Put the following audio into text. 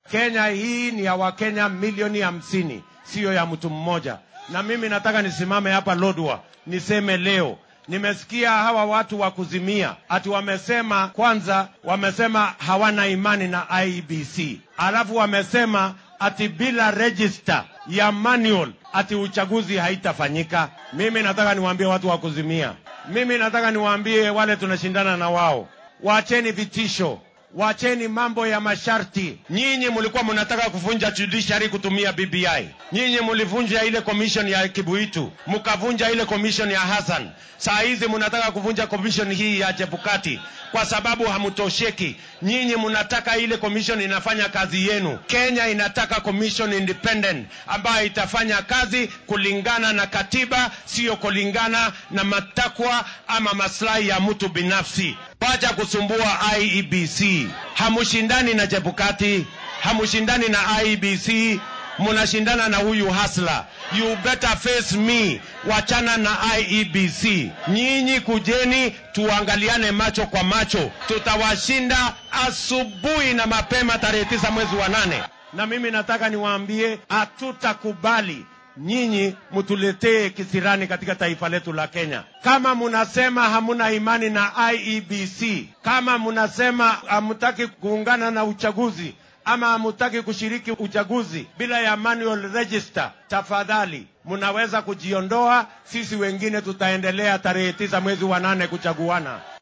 Kenya hii ni ya Wakenya milioni hamsini, siyo ya mtu mmoja. Na mimi nataka nisimame hapa Lodwa niseme leo Nimesikia hawa watu wa kuzimia ati wamesema, kwanza wamesema hawana imani na IEBC, alafu wamesema ati bila register ya manual ati uchaguzi haitafanyika. Mimi nataka niwaambie watu wa kuzimia, mimi nataka niwaambie wale tunashindana na wao, wacheni vitisho, wacheni mambo ya masharti. Nyinyi mlikuwa mnataka kuvunja judiciary kutumia BBI, nyinyi mlivunja ile commission ya Kibuitu, mkavunja ile commission ya Hassan. Saa hizi mnataka kuvunja commission hii ya Chebukati kwa sababu hamtosheki. Nyinyi mnataka ile commission inafanya kazi yenu. Kenya inataka commission independent ambayo itafanya kazi kulingana na katiba, sio kulingana na matakwa ama maslahi ya mtu binafsi. Wacha kusumbua IEBC. Hamushindani na Chebukati, hamushindani na IEBC, munashindana na huyu hasla. You better face me. Wachana na IEBC. Nyinyi kujeni, tuangaliane macho kwa macho, tutawashinda asubuhi na mapema tarehe tisa mwezi wa nane. Na mimi nataka niwaambie, hatutakubali nyinyi mtuletee kisirani katika taifa letu la Kenya. Kama munasema hamuna imani na IEBC, kama munasema hamutaki kuungana na uchaguzi ama hamutaki kushiriki uchaguzi bila ya manual register, tafadhali munaweza kujiondoa. Sisi wengine tutaendelea tarehe tisa mwezi wa nane kuchaguana.